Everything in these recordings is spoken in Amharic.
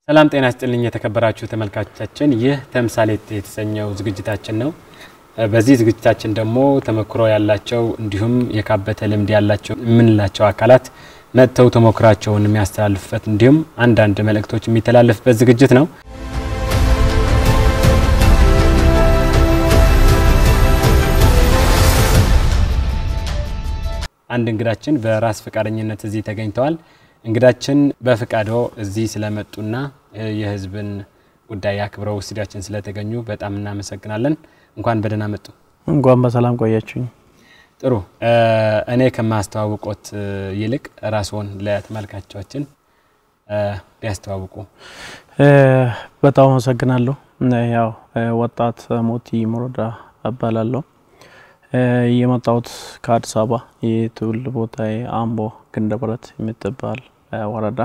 ሰላም ጤና ይስጥልኝ የተከበራችሁ ተመልካቾቻችን፣ ይህ ተምሳሌት የተሰኘው ዝግጅታችን ነው። በዚህ ዝግጅታችን ደግሞ ተሞክሮ ያላቸው እንዲሁም የካበተ ልምድ ያላቸው የምንላቸው አካላት መጥተው ተሞክራቸውን የሚያስተላልፉበት እንዲሁም አንዳንድ መልእክቶች የሚተላለፍበት ዝግጅት ነው። አንድ እንግዳችን በራስ ፈቃደኝነት እዚህ ተገኝተዋል። እንግዳችን በፍቃዶ እዚህ ስለመጡና የሕዝብን ጉዳይ አክብረው ስቱዲያችን ስለተገኙ በጣም እናመሰግናለን። እንኳን በደህና መጡ። እንኳን በሰላም ቆያችሁኝ። ጥሩ። እኔ ከማስተዋውቆት ይልቅ ራስዎን ለተመልካቾቻችን ቢያስተዋውቁ። በጣም አመሰግናለሁ። ያው ወጣት ሞቲ ሞሮዳ እባላለሁ። የመጣሁት ከአዲስ አበባ የትውልድ ቦታዬ አምቦ ግንደበረት የምትባል ወረዳ።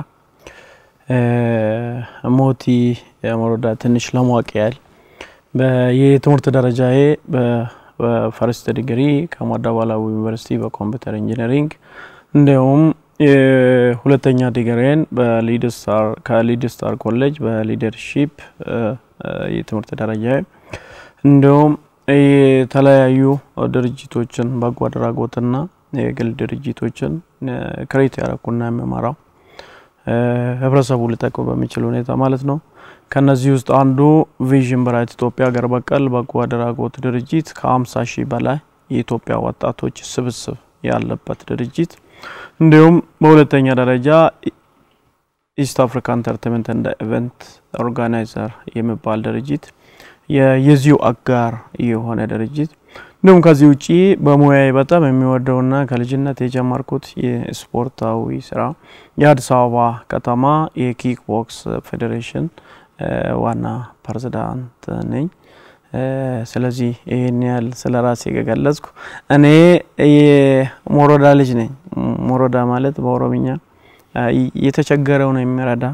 ሞቲ ሞሮዳ ትንሽ ለማወቅ ያህል የትምህርት ደረጃዬ በፈርስት ዲግሪ ከሞዳባላዊ ዩኒቨርሲቲ በኮምፒውተር ኢንጂነሪንግ እንዲሁም የሁለተኛ ዲግሪን ከሊድስታር ኮሌጅ በሊደርሺፕ የትምህርት ደረጃ እንዲሁም የተለያዩ ድርጅቶችን በጎ አድራጎትና የግል ድርጅቶችን ክሬት ያደረኩና የሚመራው ህብረተሰቡ ሊጠቅም በሚችል ሁኔታ ማለት ነው። ከነዚህ ውስጥ አንዱ ቪዥን ብራይት ኢትዮጵያ ሀገር በቀል በጎ አድራጎት ድርጅት ከ50 ሺህ በላይ የኢትዮጵያ ወጣቶች ስብስብ ያለበት ድርጅት እንዲሁም በሁለተኛ ደረጃ ኢስት አፍሪካ ኢንተርቴንመንት እንደ ኢቨንት ኦርጋናይዘር የሚባል ድርጅት የዚሁ አጋር የሆነ ድርጅት እንዲሁም ከዚህ ውጪ በሙያዬ በጣም የሚወደውና ከልጅነት የጀመርኩት የስፖርታዊ ስራ የአዲስ አበባ ከተማ የኪክ ቦክስ ፌዴሬሽን ዋና ፕሬዝዳንት ነኝ። ስለዚህ ይህን ያህል ስለ ራሴ ከገለጽኩ እኔ የሞሮዳ ልጅ ነኝ። ሞሮዳ ማለት በኦሮምኛ የተቸገረው ነው የሚረዳ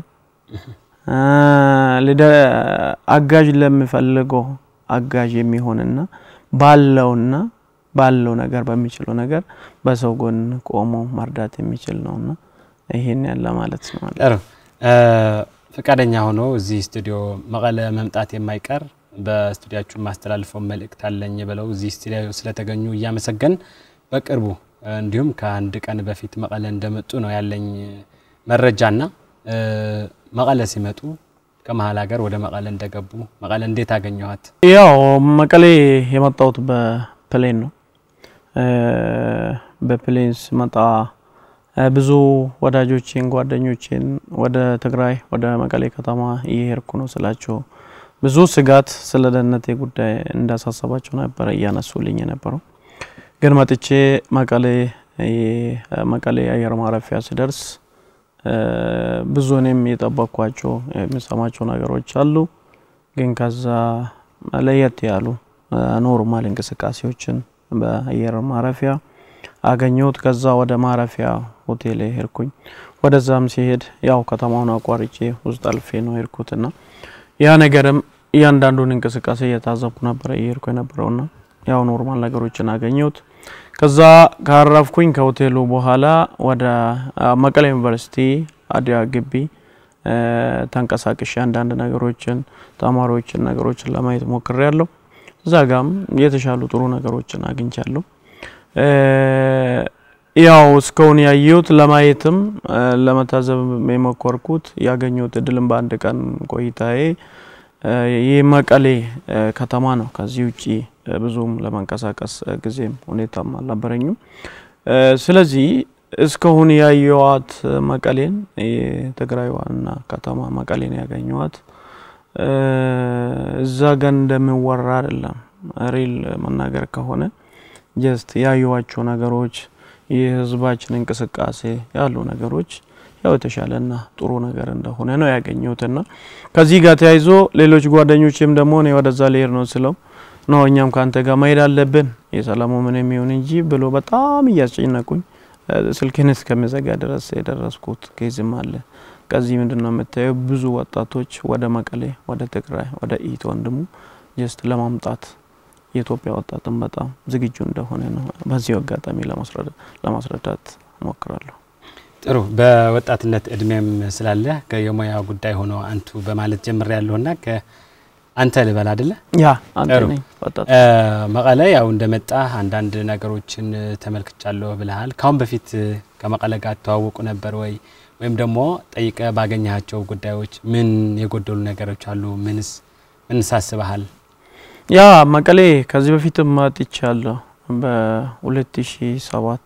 አጋዥ ለሚፈልገው አጋዥ የሚሆንና ባለውና ባለው ነገር በሚችለው ነገር በሰው ጎን ቆሞ መርዳት የሚችል ነውና ይሄን ያለ ማለት ነው። ጥሩ ፈቃደኛ ሆኖ እዚህ ስቱዲዮ መቀለ መምጣት የማይቀር በስቱዲያችሁ ማስተላልፈው መልእክት አለኝ ብለው እዚህ ስቱዲዮ ስለተገኙ እያመሰገን በቅርቡ እንዲሁም ከአንድ ቀን በፊት መቀለ እንደመጡ ነው ያለኝ መረጃና መቀለ ሲመጡ ከመሀል ሀገር ወደ መቀለ እንደገቡ መቀለ እንዴት አገኘኋት? ያው መቀሌ የመጣሁት በፕሌን ነው። በፕሌን ስመጣ ብዙ ወዳጆቼን ጓደኞቼን ወደ ትግራይ ወደ መቀሌ ከተማ እየሄድኩ ነው ስላቸው ብዙ ስጋት ስለ ደህንነቴ ጉዳይ እንዳሳሰባቸው ነበረ እያነሱልኝ የነበረው። ግን መጥቼ መቀሌ መቀሌ አየር ማረፊያ ስደርስ ብዙ እኔም የጠበቅኳቸው የሚሰማቸው ነገሮች አሉ። ግን ከዛ ለየት ያሉ ኖርማል እንቅስቃሴዎችን በአየር ማረፊያ አገኘሁት። ከዛ ወደ ማረፊያ ሆቴል ሄድኩኝ። ወደዛም ሲሄድ ያው ከተማውን አቋርጬ ውስጥ አልፌ ነው ሄድኩትና ያ ነገርም እያንዳንዱን እንቅስቃሴ እየታዘብኩ ነበረ እየሄድኩ የነበረውና ያው ኖርማል ነገሮችን አገኘሁት። ከዛ ካረፍኩኝ ከሆቴሉ በኋላ ወደ መቀሌ ዩኒቨርሲቲ አዲያ ግቢ ተንቀሳቅሼ አንዳንድ ነገሮችን ተማሪዎችን ነገሮችን ለማየት ሞክሬ ያለሁ። እዛ ጋም የተሻሉ ጥሩ ነገሮችን አግኝቻለሁ። ያው እስካሁን ያየሁት ለማየትም ለመታዘብ የሞከርኩት ያገኘሁት እድልም በአንድ ቀን ቆይታዬ የመቀሌ ከተማ ነው። ከዚህ ውጪ ብዙም ለመንቀሳቀስ ጊዜም ሁኔታም አልነበረኝም። ስለዚህ እስካሁን ያየዋት መቀሌን የትግራይ ዋና ከተማ መቀሌን ያገኘዋት እዛ ጋር እንደሚወራ አይደለም። ሪል መናገር ከሆነ ጀስት ያየዋቸው ነገሮች የህዝባችን እንቅስቃሴ ያሉ ነገሮች ያው የተሻለና ጥሩ ነገር እንደሆነ ነው ያገኘሁትና ከዚህ ጋር ተያይዞ ሌሎች ጓደኞችም ደግሞ እኔ ወደዛ ልሄድ ነው ስለው ነው እኛም ከአንተ ጋር መሄድ አለብን የሰላሙ ምን የሚሆን እንጂ ብሎ በጣም እያስጨነቁኝ ስልኬን እስከሚዘጋ ድረስ የደረስኩት ኬዝም አለ። ከዚህ ምንድን ነው የምታየው ብዙ ወጣቶች ወደ መቀሌ፣ ወደ ትግራይ፣ ወደ ኢት ወንድሙ ጀስት ለማምጣት የኢትዮጵያ ወጣትን በጣም ዝግጁ እንደሆነ ነው በዚሁ አጋጣሚ ለማስረዳት ሞክራለሁ። ጥሩ በወጣትነት እድሜም ስላለ የሙያ ጉዳይ ሆኖ አንቱ በማለት ጀምሬ ያለሁና አንተ ልበል አይደለ? ያ አንተ ነኝ። ወጣት መቀለ ያው እንደመጣ አንዳንድ ነገሮችን ተመልክቻለሁ ብለሃል። ካሁን በፊት ከመቀለ ጋር ተዋወቁ ነበር ወይ? ወይም ደግሞ ጠይቀ ባገኘሃቸው ጉዳዮች ምን የጎደሉ ነገሮች አሉ? ምንስ ምንስ አስበሃል? ያ መቀሌ ከዚህ በፊትም መጥቻለሁ። በ2007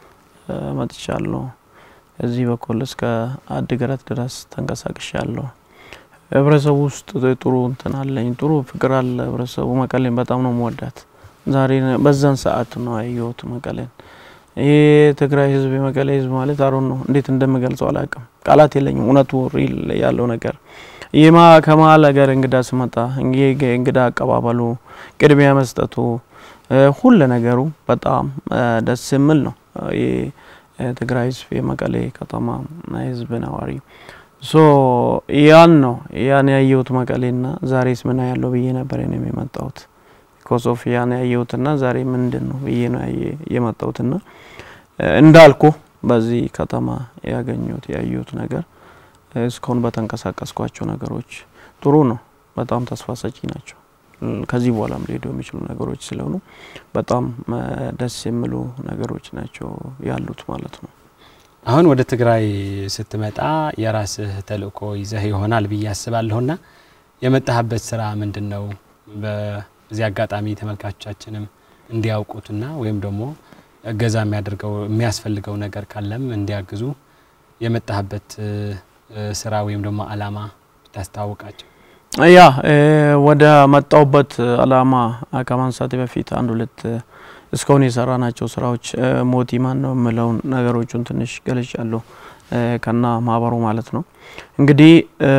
መጥቻለሁ። እዚህ በኩል እስከ አድግራት ድረስ ተንቀሳቅሻለሁ። ህብረተሰቡ ውስጥ ጥሩ እንትን አለኝ፣ ጥሩ ፍቅር አለ። ህብረተሰቡ መቀሌን በጣም ነው መወዳት። ዛሬ በዛን ሰዓት ነው ያየሁት መቀሌን። ይህ ትግራይ ህዝብ የመቀሌ ህዝብ ማለት አሮን ነው፣ እንዴት እንደምገልጸው አላውቅም። ቃላት የለኝም። እውነቱ ሪል ያለው ነገር ይማ ከመሀል ሀገር እንግዳ ስመጣ እንግዳ አቀባበሉ፣ ቅድሚያ መስጠቱ፣ ሁለ ነገሩ በጣም ደስ የሚል ነው። የትግራይ ህዝብ የመቀሌ ከተማ ህዝብ ነዋሪ ሶ ያን ነው ያን ያየሁት መቀሌና ዛሬስ ምን ያለው ብዬ ነበር ነው የመጣሁት። ኮሶፍ ያን ያየሁትና ዛሬ ምንድን ነው ብዬ ነው የመጣሁትና እንዳልኩ በዚህ ከተማ ያገኘሁት ያየሁት ነገር እስካሁን በተንቀሳቀስኳቸው ነገሮች ጥሩ ነው። በጣም ተስፋ ሰጪ ናቸው። ከዚህ በኋላም ሊሄዱ የሚችሉ ነገሮች ስለሆኑ በጣም ደስ የሚሉ ነገሮች ናቸው ያሉት ማለት ነው። አሁን ወደ ትግራይ ስትመጣ የራስህ ተልእኮ ይዘህ ይሆናል ብዬ አስባለሁና የመጣህበት ስራ ምንድን ነው? በዚህ አጋጣሚ ተመልካቾቻችንም እንዲያውቁትና ወይም ደግሞ እገዛ የሚያደርገው የሚያስፈልገው ነገር ካለም እንዲያግዙ የመጣህበት ስራ ወይም ደግሞ አላማ ብታስተዋውቃቸው። ያ ወደ መጣውበት አላማ ከማንሳቴ በፊት አንድ ሁለት እስካሁን የሰራ ናቸው ስራዎች ሞቲ ማን ነው የምለውን ነገሮቹን ትንሽ ገልጫለሁ ከና ማህበሩ ማለት ነው። እንግዲህ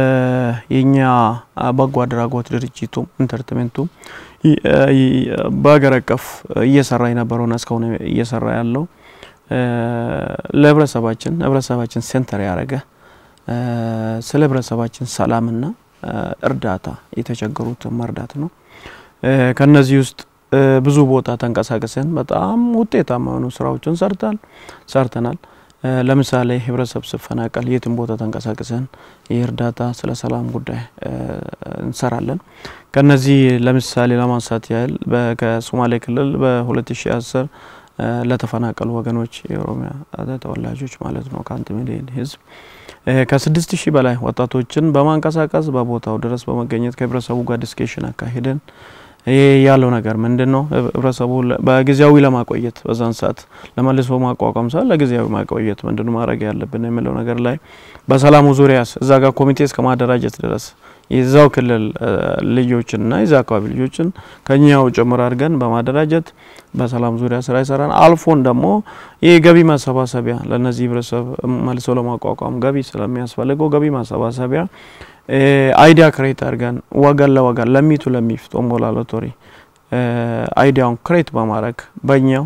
የኛ በጎ አድራጎት ድርጅቱም ኢንተርቴንመንቱም በሀገር አቀፍ እየሰራ የነበረውና እስካሁን እየሰራ ያለው ለህብረተሰባችን ህብረተሰባችን ሴንተር ያደረገ ስለ ህብረተሰባችን ሰላምና እርዳታ የተቸገሩትን መርዳት ነው። ከነዚህ ውስጥ ብዙ ቦታ ተንቀሳቅሰን በጣም ውጤታማ የሆኑ ስራዎችን ሰርታል ሰርተናል። ለምሳሌ ህብረተሰብ ስፈናቀል የትም ቦታ ተንቀሳቅሰን የእርዳታ ስለ ሰላም ጉዳይ እንሰራለን። ከነዚህ ለምሳሌ ለማንሳት ያህል ከሶማሌ ክልል በ2010 ለተፈናቀሉ ወገኖች የኦሮሚያ ተወላጆች ማለት ነው ከአንድ ሚሊዮን ህዝብ ከስድስት ሺህ በላይ ወጣቶችን በማንቀሳቀስ በቦታው ድረስ በመገኘት ከህብረተሰቡ ጋር ዲስኬሽን አካሂደን ይሄ ያለው ነገር ምንድን ነው? ህብረተሰቡ በጊዜያዊ ለማቆየት በዛን ሰዓት ለመልሶ ማቋቋም ሰዓት ለጊዜያዊ ማቆየት ምንድን ማድረግ ያለብን የሚለው ነገር ላይ በሰላሙ ዙሪያ እዛ ጋር ኮሚቴ እስከ ማደራጀት ድረስ የዛው ክልል ልጆችንና የዛ አካባቢ ልጆችን ከኛው ጭምር አድርገን በማደራጀት በሰላም ዙሪያ ስራ ይሰራን። አልፎን ደግሞ ይህ ገቢ ማሰባሰቢያ ለእነዚህ ህብረተሰብ መልሶ ለማቋቋም ገቢ ስለሚያስፈልገው ገቢ ማሰባሰቢያ አይዲያ ክሬት አድርገን ወገን ለወገን ለሚቱ ለሚፍ ጦምቦላ ሎቶሪ አይዲያውን ክሬት በማድረግ በኛው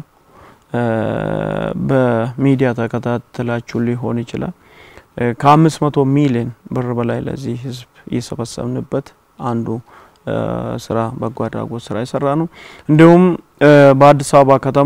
በሚዲያ ተከታትላችሁ ሊሆን ይችላል ከአምስት መቶ ሚሊዮን ብር በላይ ለዚህ ህዝብ እየሰበሰብንበት አንዱ ስራ በጎ አድራጎት ስራ የሰራ ነው። እንዲሁም በአዲስ አበባ ከተማ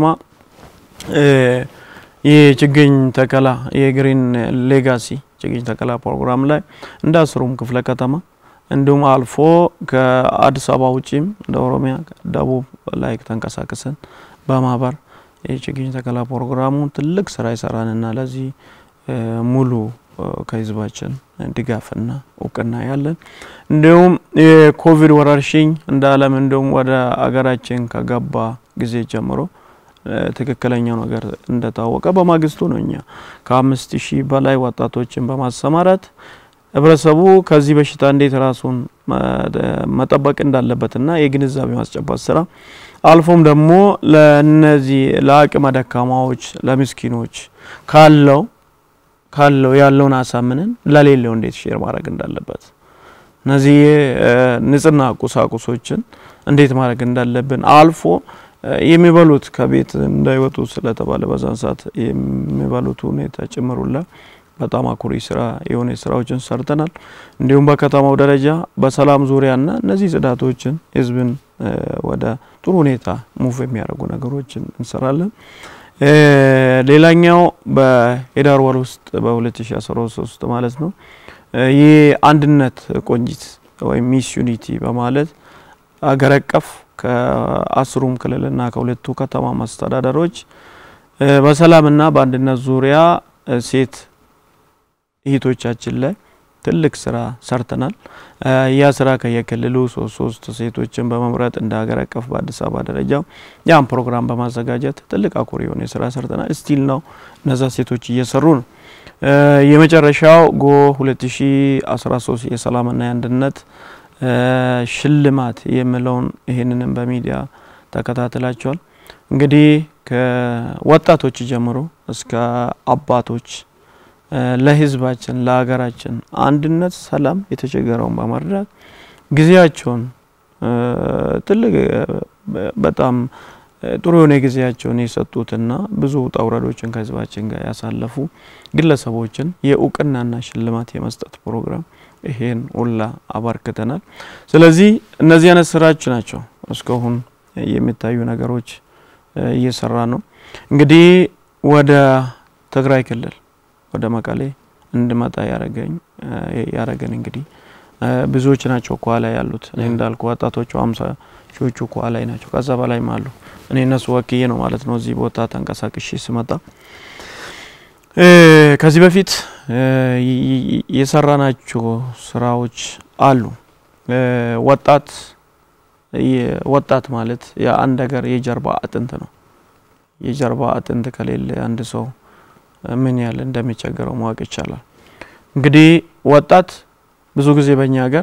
የችግኝ ተከላ የግሪን ሌጋሲ ችግኝ ተከላ ፕሮግራም ላይ እንደ አስሩም ክፍለ ከተማ እንዲሁም አልፎ ከአዲስ አበባ ውጪም እንደ ኦሮሚያ ደቡብ ላይ ተንቀሳቅሰን በማህበር የችግኝ ተከላ ፕሮግራሙ ትልቅ ስራ ይሰራንና ለዚህ ሙሉ ከህዝባችን ድጋፍና እውቅና ያለን እንዲሁም የኮቪድ ወረርሽኝ እንደ ዓለም እንዲሁም ወደ አገራችን ከገባ ጊዜ ጀምሮ ትክክለኛው ነገር እንደታወቀ በማግስቱ ነው እኛ ከአምስት ሺህ በላይ ወጣቶችን በማሰማራት ህብረተሰቡ ከዚህ በሽታ እንዴት ራሱን መጠበቅ እንዳለበትና የግንዛቤ ማስጨባት ስራ አልፎም ደግሞ ለነዚህ ለአቅመ ደካማዎች ለምስኪኖች ካለው ካለው ያለውን አሳምነን ለሌለው እንዴት ሼር ማድረግ እንዳለበት እነዚህ ንጽህና ቁሳቁሶችን እንዴት ማድረግ እንዳለብን አልፎ የሚበሉት ከቤት እንዳይወጡ ስለተባለ በዛን ሰዓት የሚበሉት ሁኔታ ጭምሩላ በጣም አኩሪ ስራ የሆነ ስራዎችን ሰርተናል። እንዲሁም በከተማው ደረጃ በሰላም ዙሪያና እነዚህ ጽዳቶችን ህዝብን ወደ ጥሩ ሁኔታ ሙቭ የሚያደርጉ ነገሮችን እንሰራለን። ሌላኛው በሄዳር ወር ውስጥ በ2013 ማለት ነው የአንድነት ቆንጂት ወይም ሚስ ዩኒቲ በማለት አገር አቀፍ ከአስሩም ክልልና ከሁለቱ ከተማ መስተዳደሮች በሰላምና በአንድነት ዙሪያ ሴት እህቶቻችን ላይ ትልቅ ስራ ሰርተናል። ያ ስራ ከየክልሉ ሶስት ሶስት ሴቶችን በመምረጥ እንደ ሀገር አቀፍ በአዲስ አበባ ደረጃ ያን ፕሮግራም በማዘጋጀት ትልቅ አኩሪ የሆነ ስራ ሰርተናል። ስቲል ነው እነዛ ሴቶች እየሰሩ ነው። የመጨረሻው ጎ 2013 የሰላምና የአንድነት ሽልማት የሚለውን ይህንንም በሚዲያ ተከታትላቸዋል። እንግዲህ ከወጣቶች ጀምሮ እስከ አባቶች ለህዝባችን ለሀገራችን አንድነት፣ ሰላም የተቸገረውን በመርዳት ጊዜያቸውን ትልቅ በጣም ጥሩ የሆነ ጊዜያቸውን የሰጡትና ብዙ ውጣ ውረዶችን ከህዝባችን ጋር ያሳለፉ ግለሰቦችን የእውቅናና ሽልማት የመስጠት ፕሮግራም ይሄን ሁላ አበርክተናል። ስለዚህ እነዚህ አይነት ስራዎች ናቸው እስካሁን የሚታዩ ነገሮች እየሰራ ነው። እንግዲህ ወደ ትግራይ ክልል ወደ መቀሌ እንድመጣ ያረገኝ ያረገን እንግዲህ ብዙዎች ናቸው ከኋላ ያሉት። እኔ እንዳልኩ ወጣቶቹ አምሳ ሺዎቹ ከኋላ ናቸው፣ ከዛ በላይም አሉ። እኔ እነሱ ወክዬ ነው ማለት ነው እዚህ ቦታ ተንቀሳቅሼ ስመጣ ከዚህ በፊት የሰራናቸው ስራዎች አሉ። ወጣት ወጣት ማለት የአንድ ሀገር የጀርባ አጥንት ነው። የጀርባ አጥንት ከሌለ አንድ ሰው ምን ያህል እንደሚቸገረው ማወቅ ይቻላል። እንግዲህ ወጣት ብዙ ጊዜ በእኛ ሀገር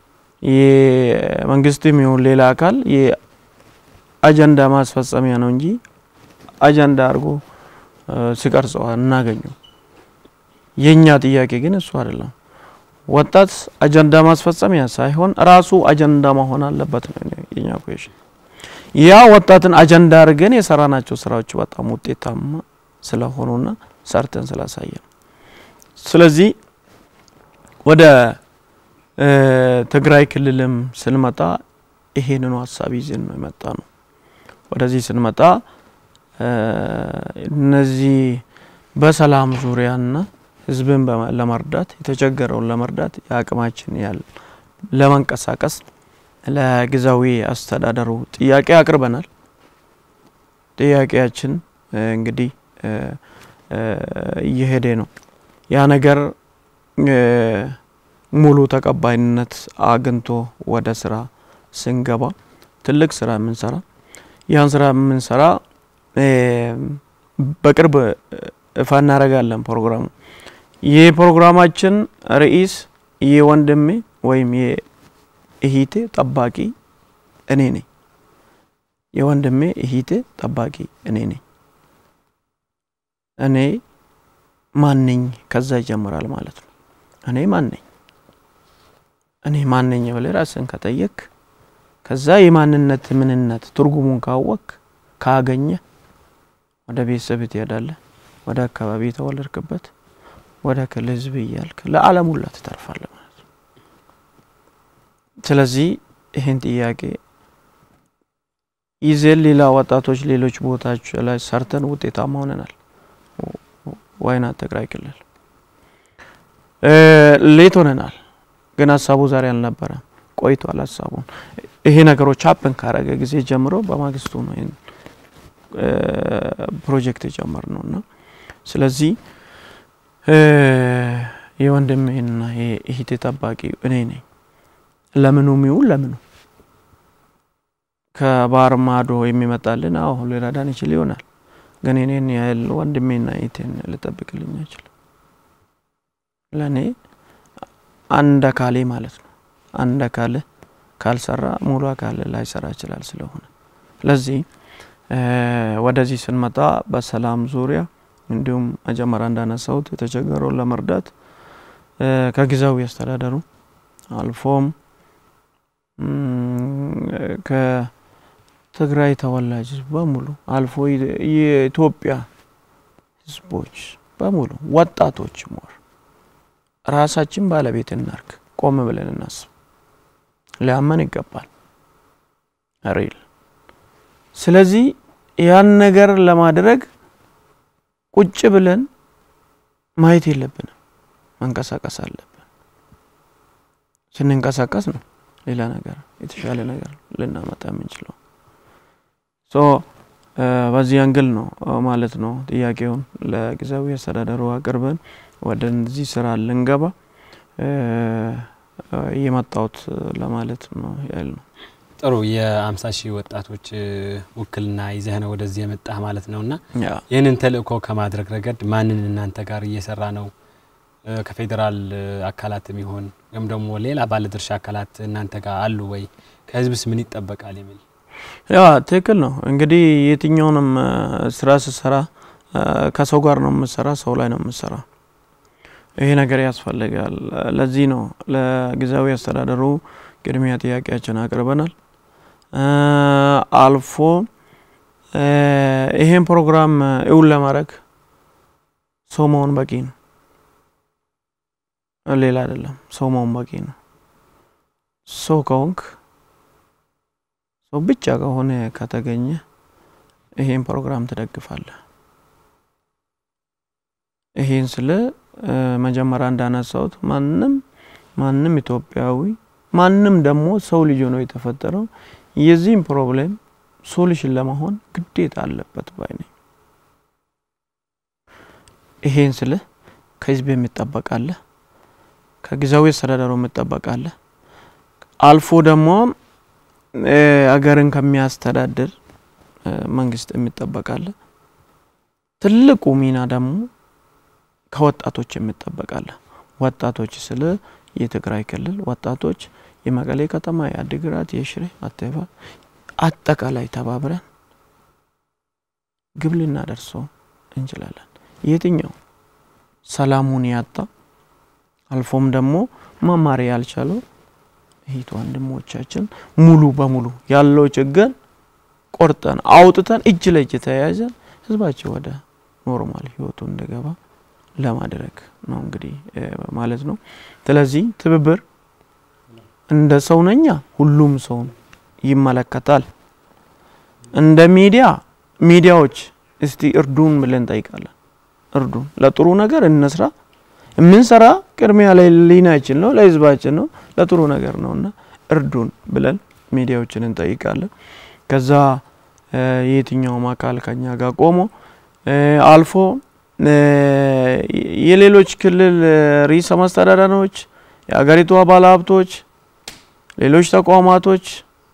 የመንግስትም ይሁን ሌላ አካል የአጀንዳ ማስፈጸሚያ ነው እንጂ አጀንዳ አድርጎ ሲቀርጸው እናገኘው። የኛ ጥያቄ ግን እሱ አይደለም። ወጣት አጀንዳ ማስፈጸሚያ ሳይሆን ራሱ አጀንዳ መሆን አለበት ነው የኛ ኩዌሽን። ያ ወጣትን አጀንዳ አድርገን የሰራናቸው ስራዎች በጣም ውጤታማ ስለሆኑና ሰርተን ስላሳየ ነው። ስለዚህ ወደ ትግራይ ክልልም ስንመጣ ይሄንኑ ሀሳብ ይዘን ነው የመጣ ነው። ወደዚህ ስንመጣ እነዚህ በሰላም ዙሪያና ህዝብን ለመርዳት የተቸገረውን ለመርዳት የአቅማችን ያህል ለመንቀሳቀስ ለጊዜያዊ አስተዳደሩ ጥያቄ አቅርበናል። ጥያቄያችን እንግዲህ እየሄደ ነው። ያ ነገር ሙሉ ተቀባይነት አግኝቶ ወደ ስራ ስንገባ ትልቅ ስራ የምንሰራ ያን ስራ የምንሰራ በቅርብ እፋ እናደርጋለን ፕሮግራሙ ይህ ፕሮግራማችን ርዕስ የወንድሜ ወይም የእህቴ ጠባቂ እኔ ነኝ። የወንድሜ እህቴ ጠባቂ እኔ ነኝ። እኔ ማነኝ? ከዛ ይጀምራል ማለት ነው። እኔ ማነኝ? እኔ ማነኝ ብለህ ራስን ከጠየቅ ከዛ የማንነት ምንነት ትርጉሙን ካወቅ ካገኘ ወደ ቤተሰብ ትሄዳለህ። ወደ አካባቢ የተወለድክበት ወደ ክልል ህዝብ እያልክ ለዓለም ሁላ ትተርፋለህ ማለት ነው። ስለዚህ ይህን ጥያቄ ይዘን ሌላ ወጣቶች ሌሎች ቦታዎች ላይ ሰርተን ውጤታማ ሆነናል። ዋይና ትግራይ ክልል ሌት ሆነናል፣ ግን ሀሳቡ ዛሬ አልነበረም፣ ቆይቷል። ሀሳቡን ይሄ ነገሮች ሀፕን ካረገ ጊዜ ጀምሮ በማግስቱ ነው ይህን ፕሮጀክት የጀመር ነው እና ስለዚህ የወንድሜና የእህቴ ጠባቂ እኔ ነኝ። ለምኑ ሚውን ለምኑ ከባህር ማዶ የሚመጣልን አሁ ሊረዳን ይችል ይሆናል፣ ግን እኔን ያህል ወንድሜና እህቴን ልጠብቅልኝ አይችልም። ለእኔ አንድ አካሌ ማለት ነው። አንድ አካል ካልሰራ ሙሉ አካል ላይሰራ ይችላል። ስለሆነ ለዚህ ወደዚህ ስንመጣ በሰላም ዙሪያ እንዲሁም መጀመሪያ እንዳነሳሁት የተቸገረውን ለመርዳት ከጊዜያዊ አስተዳደሩ አልፎም ከትግራይ ተወላጅ በሙሉ አልፎ የኢትዮጵያ ሕዝቦች በሙሉ ወጣቶች ሞር ራሳችን ባለቤት እናርግ፣ ቆም ብለን እናስብ። ሊያመን ይገባል ሪል ስለዚህ ያን ነገር ለማድረግ ቁጭ ብለን ማየት የለብንም፣ መንቀሳቀስ አለብን። ስንንቀሳቀስ ነው ሌላ ነገር የተሻለ ነገር ልናመጣ የምንችለው። ሶ በዚህ አንግል ነው ማለት ነው ጥያቄውን ለጊዜያዊ አስተዳደሩ አቅርበን ወደዚህ ስራ ልንገባ የመጣሁት ለማለት ነው ያህል ነው። ጥሩ የአምሳ ሺህ ወጣቶች ውክልና ይዘህ ነው ወደዚህ የመጣህ ማለት ነው እና ይህንን ተልእኮ ከማድረግ ረገድ ማንን እናንተ ጋር እየሰራ ነው? ከፌዴራል አካላትም ይሆን ወይም ደግሞ ሌላ ባለድርሻ አካላት እናንተ ጋር አሉ ወይ? ከህዝብስ ምን ይጠበቃል የሚል ያ ትክክል ነው። እንግዲህ የትኛውንም ስራ ስሰራ ከሰው ጋር ነው የምሰራ፣ ሰው ላይ ነው የምሰራ። ይሄ ነገር ያስፈልጋል። ለዚህ ነው ለጊዜያዊ አስተዳደሩ ቅድሚያ ጥያቄያችን አቅርበናል። አልፎ ይሄን ፕሮግራም እውን ለማድረግ ሰው መሆን በቂ ነው፣ ሌላ አይደለም። ሰው መሆን በቂ ነው። ሰው ከሆንክ ሰው ብቻ ከሆነ ከተገኘ ይሄን ፕሮግራም ትደግፋለህ። ይሄን ስለ መጀመሪያ እንዳነሳሁት ማንም ማንም ኢትዮጵያዊ ማንም ደግሞ ሰው ልጅ ነው የተፈጠረው የዚህም ፕሮብሌም ሶሉሽን ለመሆን ግዴታ አለበት ባይ ነኝ። ይሄን ስለ ከህዝብ የሚጠበቃለ ከጊዜያዊ አስተዳደሩ የሚጠበቃለ አልፎ ደግሞ አገርን ከሚያስተዳድር መንግስት የሚጠበቃለ ትልቁ ሚና ደግሞ ከወጣቶች የሚጠበቃለ ወጣቶች ስለ የትግራይ ክልል ወጣቶች የመቀሌ ከተማ፣ የአዲግራት፣ የሽሬ፣ አተባ አጠቃላይ ተባብረን ግብ ልናደርሰው እንችላለን። የትኛው ሰላሙን ያጣ አልፎም ደግሞ መማር ያልቻለው እህት ወንድሞቻችን ሙሉ በሙሉ ያለው ችግር ቆርጠን አውጥተን እጅ ለእጅ ተያይዘን ህዝባቸው ወደ ኖርማል ህይወቱ እንደገባ ለማድረግ ነው እንግዲህ ማለት ነው። ስለዚህ ትብብር እንደ ሰውነኛ ሁሉም ሰውን ይመለከታል። እንደ ሚዲያ ሚዲያዎች እስቲ እርዱን ብለን እንጠይቃለን። እርዱን፣ ለጥሩ ነገር እንስራ። የምንሰራ ቅድሚያ ለህሊናችን ነው፣ ለህዝባችን ነው፣ ለጥሩ ነገር ነው እና እርዱን ብለን ሚዲያዎችን እንጠይቃለን። ከዛ የትኛውም አካል ከኛ ጋር ቆሞ አልፎ የሌሎች ክልል ርዕሰ መስተዳድሮች፣ የሀገሪቱ ባለሀብቶች፣ ሌሎች ተቋማቶች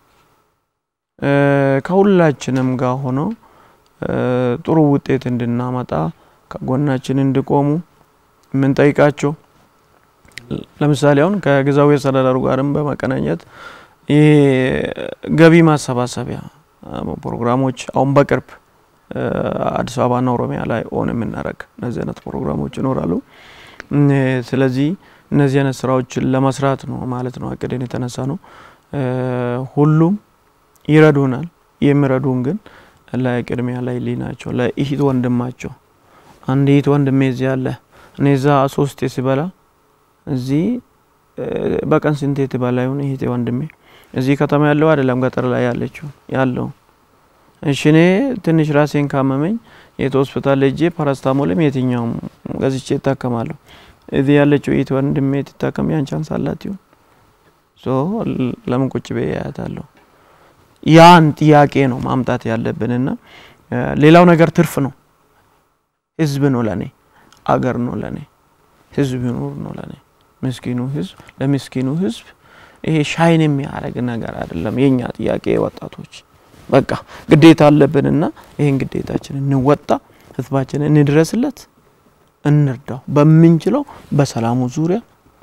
ከሁላችንም ጋር ሆነው ጥሩ ውጤት እንድናመጣ ከጎናችን እንዲቆሙ የምንጠይቃቸው ለምሳሌ አሁን ከጊዜያዊ አስተዳደሩ ጋርም በመቀናኘት ይሄ ገቢ ማሰባሰቢያ ፕሮግራሞች አሁን በቅርብ አዲስ አበባና ኦሮሚያ ላይ ኦን የምናደርግ እነዚህ አይነት ፕሮግራሞች ይኖራሉ። ስለዚህ እነዚህ አይነት ስራዎችን ለመስራት ነው ማለት ነው አቅደን የተነሳ ነው። ሁሉም ይረዱናል። የሚረዱን ግን ለቅድሚያ ላይ ሊናቸው ለኢሂት ወንድማቸው አንድ ኢሂት ወንድሜ እዚህ አለ። እኔ እዛ ሶስቴ ሲበላ እዚህ በቀን ስንቴ ትበላ ይሁን ኢሂቴ ወንድሜ እዚህ ከተማ ያለው አይደለም ገጠር ላይ ያለችው ያለው እሺ እኔ ትንሽ ራሴን ካመመኝ የት ሆስፒታል ሄጄ ፓራስታሞልም የትኛውም ገዝቼ እታከማለሁ። እዚህ ያለችው ኢት ወንድሜ ትታከም ያን ቻንስ አላት ይሁን ሶ ለምን ቁጭ ብዬ ያያታለሁ? ያን ጥያቄ ነው ማምጣት ያለብንና ሌላው ነገር ትርፍ ነው። ህዝብ ነው ለኔ፣ አገር ነው ለኔ፣ ህዝብ ይኑር ነው ለኔ። ምስኪኑ ህዝብ ለምስኪኑ ህዝብ ይሄ ሻይን የሚያደርግ ነገር አይደለም። የኛ ጥያቄ ወጣቶች በቃ ግዴታ አለብንና ይሄን ግዴታችን እንወጣ፣ ህዝባችን እንድረስለት፣ እንርዳው። በምንችለው በሰላሙ ዙሪያ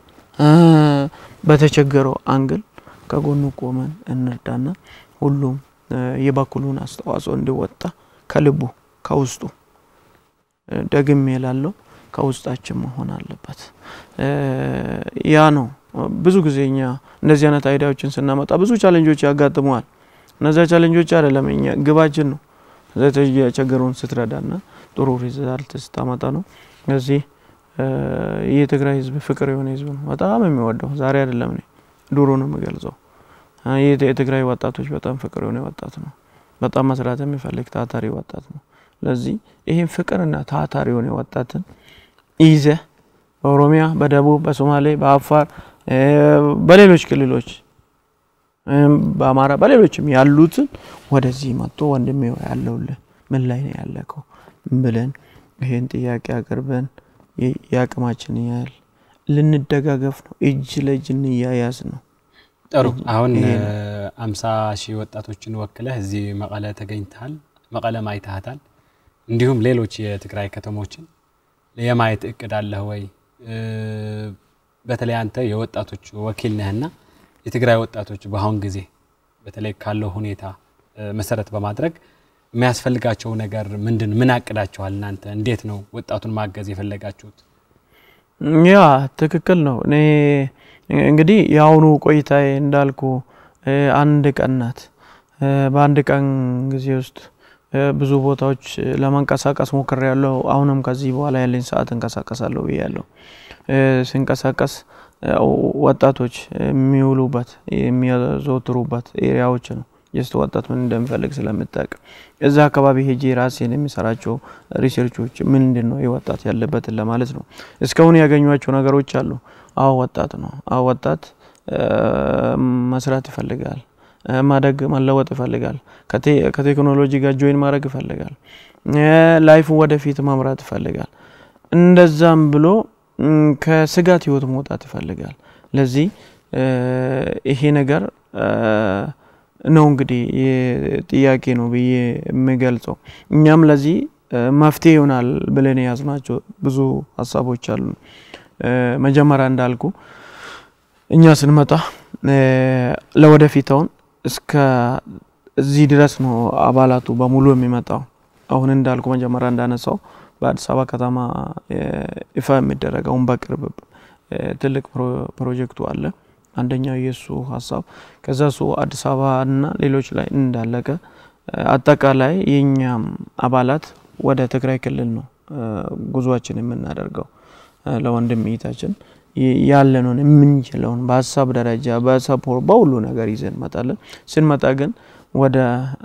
በተቸገረው አንግል ከጎኑ ቆመን እንርዳና ሁሉም የበኩሉን አስተዋጽኦ እንዲወጣ ከልቡ ከውስጡ ደግሜ ላለው ከውስጣችን መሆን አለበት። ያ ነው ብዙ ጊዜ እኛ እንደዚህ አይነት አይዲያዎችን ስናመጣ ብዙ ቻሌንጆች ያጋጥመዋል። እነዚያ ቻሌንጆች አይደለም እኛ ግባችን ነው። የተቸገረውን ስትረዳና ጥሩ ሪዛልት ስታመጣ ነው። እዚህ የትግራይ ህዝብ ፍቅር የሆነ ህዝብ ነው። በጣም የሚወደው ዛሬ አይደለም እኔ ድሮ ነው የምገልጸው። የትግራይ ወጣቶች በጣም ፍቅር የሆነ ወጣት ነው። በጣም መስራት የሚፈልግ ታታሪ ወጣት ነው። ለዚህ ይህን ፍቅርና ታታሪ የሆነ ወጣትን ይዘህ በኦሮሚያ፣ በደቡብ፣ በሶማሌ፣ በአፋር፣ በሌሎች ክልሎች በአማራ በሌሎችም ያሉትን ወደዚህ መጥቶ ወንድሜ ያለውልህ ምን ላይ ነው ያለከው ብለን ይህን ጥያቄ አቅርበን የአቅማችን ያህል ልንደጋገፍ ነው። እጅ ለእጅ እንያያዝ ነው። ጥሩ። አሁን አምሳ ሺህ ወጣቶችን ወክለህ እዚህ መቀለ ተገኝተሃል። መቀለ ማይታሃታል። እንዲሁም ሌሎች የትግራይ ከተሞችን የማየት እቅድ አለህ ወይ? በተለይ አንተ የወጣቶች ወኪል ነህና የትግራይ ወጣቶች በአሁን ጊዜ በተለይ ካለው ሁኔታ መሰረት በማድረግ የሚያስፈልጋቸው ነገር ምንድን ምን አቅዳችኋል? እናንተ እንዴት ነው ወጣቱን ማገዝ የፈለጋችሁት? ያ ትክክል ነው። እኔ እንግዲህ የአሁኑ ቆይታዬ እንዳልኩ አንድ ቀን ናት። በአንድ ቀን ጊዜ ውስጥ ብዙ ቦታዎች ለመንቀሳቀስ ሞክሬ ያለው አሁንም ከዚህ በኋላ ያለኝ ሰዓት እንቀሳቀሳለሁ ብዬ ያለው ሲንቀሳቀስ ወጣቶች የሚውሉበት የሚያዘወትሩበት ኤሪያዎች ነው። ጀስት ወጣት ምን እንደሚፈልግ ስለምታውቅ እዛ አካባቢ ሄጄ ራሴን የሚሰራቸው ሪሰርቾች ምንድን ነው የወጣት ያለበትን ለማለት ነው። እስካሁን ያገኟቸው ነገሮች አሉ። አዎ ወጣት ነው። አዎ ወጣት መስራት ይፈልጋል። ማደግ መለወጥ ይፈልጋል። ከቴክኖሎጂ ጋር ጆይን ማድረግ ይፈልጋል። ላይፉ ወደፊት መምራት ይፈልጋል። እንደዛም ብሎ ከስጋት ህይወት መውጣት ይፈልጋል። ለዚህ ይሄ ነገር ነው እንግዲህ ጥያቄ ነው ብዬ የምገልጸው። እኛም ለዚህ መፍትሄ ይሆናል ብለን የያዝናቸው ብዙ ሀሳቦች አሉ። መጀመሪያ እንዳልኩ እኛ ስንመጣ ለወደፊታውን እስከ እዚህ ድረስ ነው አባላቱ በሙሉ የሚመጣው። አሁን እንዳልኩ መጀመሪያ እንዳነሳው በአዲስ አበባ ከተማ ይፋ የሚደረገውን በቅርብ ትልቅ ፕሮጀክቱ አለ። አንደኛው የእሱ ሀሳብ ከዛ እሱ አዲስ አበባና ሌሎች ላይ እንዳለቀ አጠቃላይ የእኛም አባላት ወደ ትግራይ ክልል ነው ጉዟችን የምናደርገው ለወንድም እይታችን ያለነውን የምንችለውን በሀሳብ ደረጃ በሰፖርት በሁሉ ነገር ይዘን እንመጣለን። ስንመጣ ግን ወደ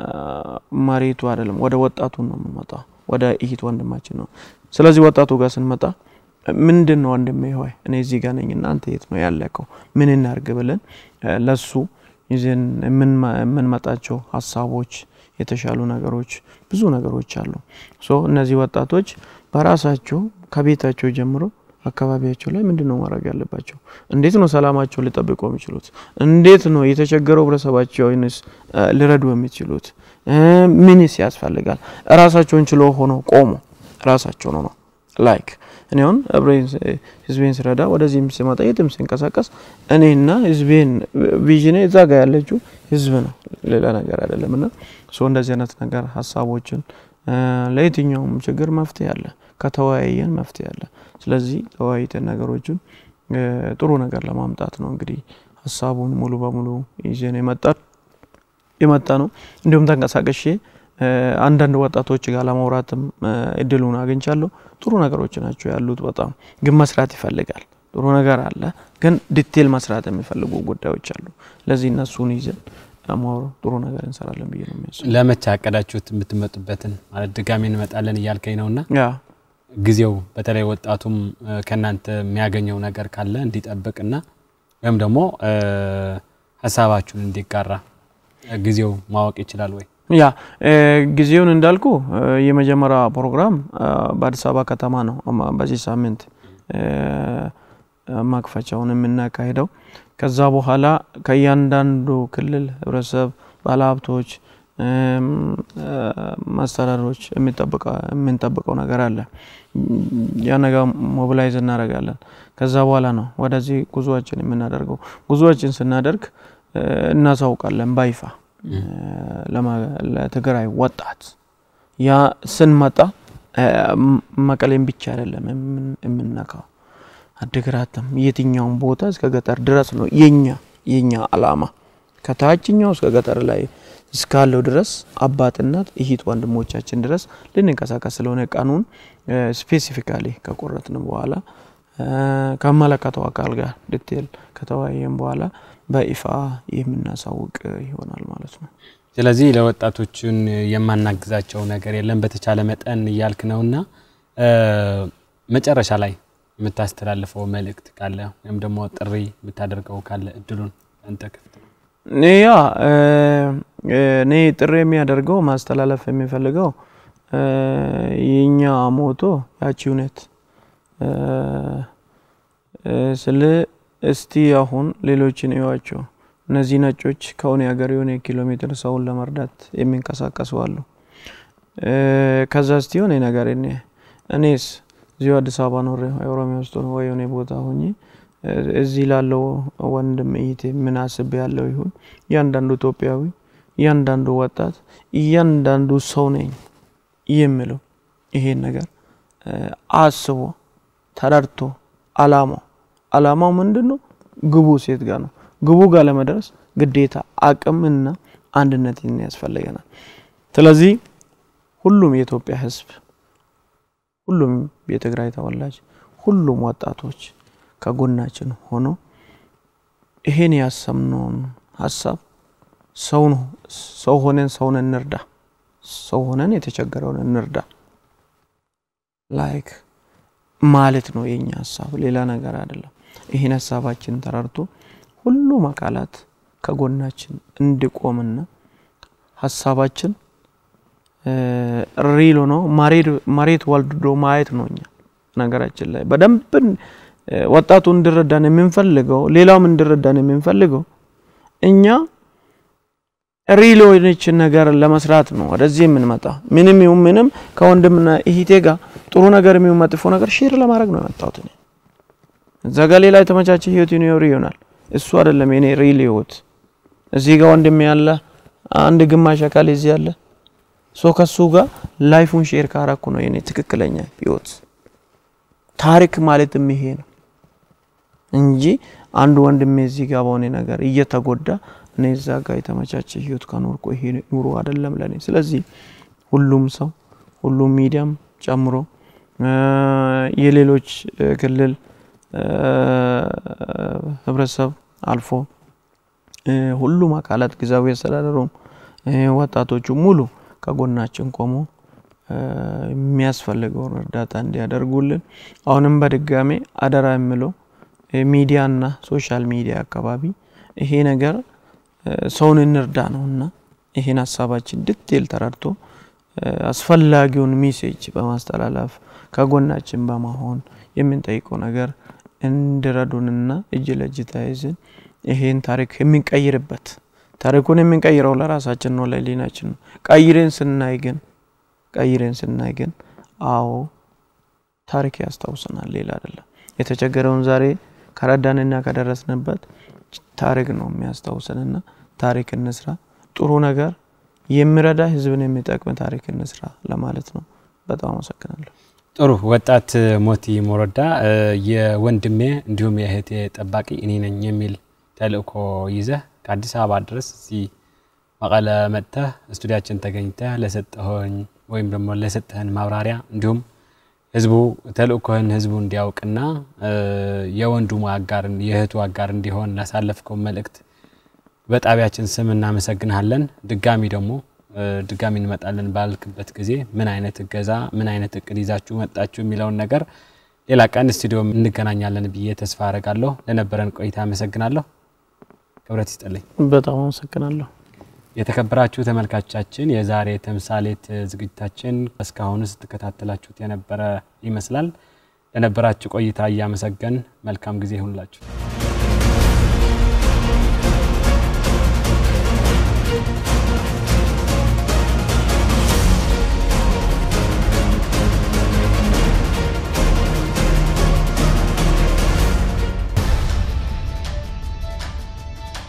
መሬቱ አይደለም ወደ ወጣቱ ነው የምንመጣው፣ ወደ እህት ወንድማችን ነው። ስለዚህ ወጣቱ ጋር ስንመጣ ምንድን ነው ወንድሜ ሆይ እኔ እዚህ ጋር ነኝ፣ እናንተ የት ነው ያለከው? ምን እናርግ ብለን ለሱ ይዘን የምንመጣቸው ሀሳቦች የተሻሉ ነገሮች ብዙ ነገሮች አሉ። ሶ እነዚህ ወጣቶች በራሳቸው ከቤታቸው ጀምሮ አካባቢያቸው ላይ ምንድን ነው ማድረግ ያለባቸው? እንዴት ነው ሰላማቸውን ሊጠብቁ የሚችሉት? እንዴት ነው የተቸገረው ህብረተሰባቸውንስ ሊረዱ የሚችሉት? ምንስ ያስፈልጋል? ራሳቸውን ችሎ ሆኖ ቆሞ ራሳቸው ነው ነው ላይክ እኔ አሁን አብሬን ህዝቤን ስረዳ ወደዚህም ሲመጣ የትም ሲንቀሳቀስ እኔና ህዝቤን ቪዥኔ እዛ ጋር ያለችው ህዝብ ነው፣ ሌላ ነገር አይደለም። እና ሶ እንደዚህ አይነት ነገር ሀሳቦችን ለየትኛውም ችግር መፍትሄ አለ፣ ከተወያየን መፍትሄ አለ። ስለዚህ ተወያይተን ነገሮችን ጥሩ ነገር ለማምጣት ነው እንግዲህ ሀሳቡን ሙሉ በሙሉ ይዘን የመጣ የመጣ ነው። እንዲሁም ተንቀሳቀሼ አንዳንድ ወጣቶች ጋር ለማውራትም እድሉን አግኝቻለሁ። ጥሩ ነገሮች ናቸው ያሉት። በጣም ግን መስራት ይፈልጋል። ጥሩ ነገር አለ፣ ግን ዲቴል መስራት የሚፈልጉ ጉዳዮች አሉ። ለዚህ እነሱን ይዘን ማውሮ ጥሩ ነገር እንሰራለን ብዬ ነው የሚያስበው። ለመቼ አቀዳችሁት የምትመጡበትን? ማለት ድጋሚ እንመጣለን እያልከኝ ነውና ያ ጊዜው በተለይ ወጣቱም ከእናንተ የሚያገኘው ነገር ካለ እንዲጠብቅና ወይም ደግሞ ሀሳባችሁን እንዲጋራ ጊዜው ማወቅ ይችላል ወይ? ያ ጊዜውን እንዳልኩ የመጀመሪያ ፕሮግራም በአዲስ አበባ ከተማ ነው። በዚህ ሳምንት ማክፈቻውን የምናካሄደው። ከዛ በኋላ ከእያንዳንዱ ክልል ህብረተሰብ፣ ባለሀብቶች፣ መስተዳድሮች የምንጠብቀው ነገር አለ። ያ ነገር ሞቢላይዝ እናደርጋለን። ከዛ በኋላ ነው ወደዚህ ጉዞዎችን የምናደርገው። ጉዞዎችን ስናደርግ እናሳውቃለን ባይፋ ለትግራይ ወጣት ያ ስንመጣ መቀሌም ብቻ አይደለም የምንነካው፣ አድግራትም የትኛውን ቦታ እስከ ገጠር ድረስ ነው የኛ የኛ አላማ ከታችኛው እስከ ገጠር ላይ እስካለው ድረስ አባት እናት እህት ወንድሞቻችን ድረስ ልንንቀሳቀስ ስለሆነ ቀኑን ስፔሲፊካሊ ከቆረጥን በኋላ ከመለከተው አካል ጋር ዲቴል ከተወያየን በኋላ በይፋ የምናሳውቅ ይሆናል ማለት ነው። ስለዚህ ለወጣቶችን የማናግዛቸው ነገር የለም በተቻለ መጠን እያልክ ነውና መጨረሻ ላይ የምታስተላልፈው መልእክት ካለ ወይም ደግሞ ጥሪ የምታደርገው ካለ እድሉን አንተ ክፍት ነው። ያ እኔ ጥሪ የሚያደርገው ማስተላለፍ የሚፈልገው የኛ ሞቶ ያቺ እውነት ስለ እስቲ አሁን ሌሎችን እዩዋቸው። እነዚህ ነጮች ከሆነ ሀገር የሆነ ኪሎ ሜትር ሰውን ለመርዳት የሚንቀሳቀሱ አሉ። ከዛ እስቲ የሆነ ነገር እኔ እኔስ እዚሁ አዲስ አበባ ኖሬ ኦሮሚያ ውስጥ ነው ወይ የሆነ ቦታ ሆኜ እዚህ ላለው ወንድም እህቴ ምን አስቤ ያለው ይሁን እያንዳንዱ ኢትዮጵያዊ፣ እያንዳንዱ ወጣት፣ እያንዳንዱ ሰው ነኝ የሚለው ይሄን ነገር አስቦ ተረድቶ አላማው አላማው ምንድን ነው? ግቡ ሴት ጋር ነው። ግቡ ጋር ለመድረስ ግዴታ አቅምና አንድነት ያስፈልገናል። ስለዚህ ሁሉም የኢትዮጵያ ሕዝብ ሁሉም የትግራይ ተወላጅ ሁሉም ወጣቶች ከጎናችን ሆኖ ይሄን ያሰብነውን ሀሳብ ሰውን ሰው ሆነን ሰውን እንርዳ፣ ሰው ሆነን የተቸገረውን እንርዳ ላይክ ማለት ነው የኛ ሀሳብ፣ ሌላ ነገር አይደለም። ይህን ሀሳባችን ተረድቶ ሁሉም አካላት ከጎናችን እንዲቆምና ሀሳባችን ሪል ሆኖ መሬት ወልዶ ማየት ነው። እኛ ነገራችን ላይ በደንብ ወጣቱ እንዲረዳን የምንፈልገው ሌላውም እንዲረዳን የምንፈልገው እኛ ሪል የሆነችን ነገር ለመስራት ነው ወደዚህ የምንመጣ። ምንም ይሁን ምንም ከወንድምና እህቴ ጋር ጥሩ ነገር የሚሆን መጥፎ ነገር ሼር ለማድረግ ነው የመጣሁት። እኔ እዛ ጋ ሌላ የተመቻቸ ህይወት ይኖር ይሆናል። እሱ አይደለም የኔ ሪል ህይወት። እዚህ ጋር ወንድም ያለ አንድ ግማሽ አካል እዚህ ያለ ሶ ከሱ ጋር ላይፉን ሼር ካረኩ ነው የኔ ትክክለኛ ህይወት። ታሪክ ማለትም ይሄ ነው እንጂ አንድ ወንድሜ እዚህ ጋር በሆነ ነገር እየተጎዳ እኔ እዛ ጋር የተመቻቸ ህይወት ከኖርኩ ይሄ ኑሮ አይደለም ለኔ። ስለዚህ ሁሉም ሰው ሁሉም ሚዲያም ጨምሮ የሌሎች ክልል ህብረተሰብ አልፎ ሁሉም አካላት ጊዜያዊ አስተዳደሩም ወጣቶቹ ሙሉ ከጎናችን ቆሞ የሚያስፈልገውን እርዳታ እንዲያደርጉልን አሁንም በድጋሜ አደራ የምለው ሚዲያና ሶሻል ሚዲያ አካባቢ ይሄ ነገር ሰውን እንርዳ ነው እና ይሄን ሀሳባችን ዲቴል ተረድቶ አስፈላጊውን ሜሴጅ በማስተላለፍ ከጎናችን በመሆን የምንጠይቀው ነገር እንዲረዱንና እጅ ለእጅ ተያይዘን ይሄን ታሪክ የምንቀይርበት ታሪኩን የምንቀይረው ለራሳችን ነው፣ ለሊናችን ነው። ቀይሬን ስናይ ግን ቀይሬን ስናይ ግን አዎ ታሪክ ያስታውሰናል፣ ሌላ አይደለም። የተቸገረውን ዛሬ ከረዳንና ከደረስንበት ታሪክ ነው የሚያስታውሰንና ታሪክ እንስራ። ጥሩ ነገር የሚረዳ ህዝብን የሚጠቅም ታሪክ እንስራ ለማለት ነው። በጣም አመሰግናለሁ። ጥሩ ወጣት ሞቲ ሞረዳ የወንድሜ እንዲሁም የእህቴ ጠባቂ እኔ ነኝ የሚል ተልእኮ ይዘህ ከአዲስ አበባ ድረስ እዚህ መቀለ መጥተህ ስቱዲያችን ተገኝተህ ለሰጠኸኝ ወይም ደግሞ ለሰጠህን ማብራሪያ እንዲሁም ህዝቡ ተልእኮህን ህዝቡ እንዲያውቅና የወንድሙ አጋር የእህቱ አጋር እንዲሆን ላሳለፍከው መልእክት በጣቢያችን ስም እናመሰግንሃለን። ድጋሚ ደግሞ ድጋሚ እንመጣለን ባልክበት ጊዜ ምን አይነት እገዛ ምን አይነት እቅድ ይዛችሁ መጣችሁ የሚለውን ነገር ሌላ ቀን ስቱዲዮ እንገናኛለን ብዬ ተስፋ አረጋለሁ። ለነበረን ቆይታ አመሰግናለሁ። ክብረት ይስጥልኝ። በጣም አመሰግናለሁ። የተከበራችሁ ተመልካቾቻችን የዛሬ ተምሳሌት ዝግጅታችን እስካሁን ስትከታተላችሁት የነበረ ይመስላል። ለነበራችሁ ቆይታ እያመሰገን መልካም ጊዜ ይሁንላችሁ።